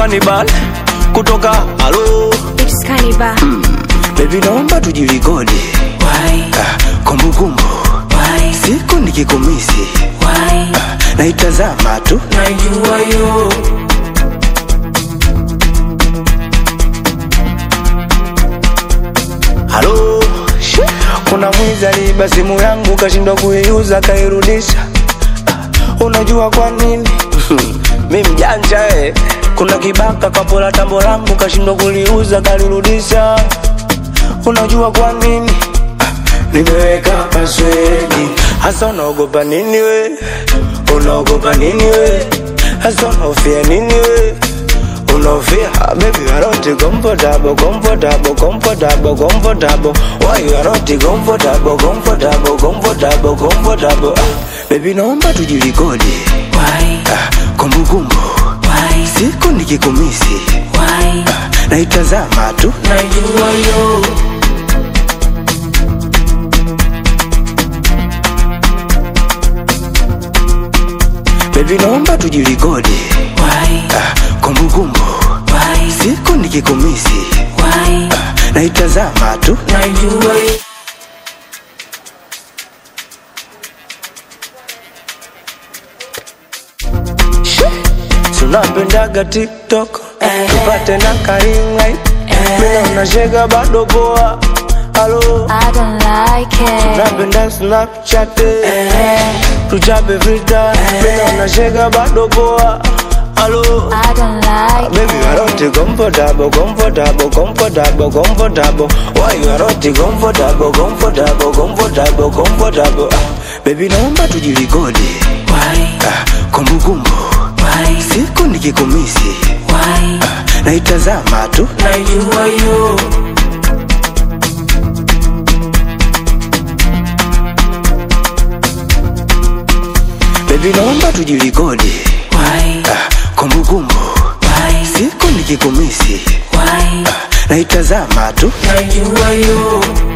Cannibal kutoka halo It's Cannibal. Baby naomba tujilikodi Why? Ah, kumbukumbu Why? siku nikikumisi Why? naitazama tu Najua yo halo Shi, kuna mwizi aliiba simu yangu kashindwa kuiuza kairudisha Ah, unajua kwa nini mi mjanja eh. kuna kibaka kapola tambo langu kashindwa kuliuza kalirudisha unajua kwa nini Ah, nimeweka paswedi hasa unaogopa nini we unaogopa nini we hasa unaofia nini we unaofia Ah, baby you are not comfortable comfortable comfortable comfortable why you are not comfortable comfortable comfortable comfortable Ah, baby naomba tujilikodi Why? Ah, kumbukumbu Why? siku nikikumisi Why? naitazama tu Najua yo baby naomba tujilikodi Why? Ah, kumbukumbu Why? siku nikikumisi Why? naitazama tu Najua yo tunapendaga tiktok Eh. tupate na karingai mina unashega bado poa halo I don't like it. napenda snapchat Eh. tuchape frita mina unashega bado poa halo I don't like Baby, you are not comfortable, comfortable, comfortable, comfortable. Why you are not comfortable, comfortable, comfortable, comfortable? Ah, Baby, naomba tujilikodi Why? Ah, kumbukumbu Why? siku nikikumisi Why? naitazama tu Najua yo Baby, naomba tujilikodi Why? Ah, kumbukumbu Why? siku nikikumisi Why? naitazama tu Najua yo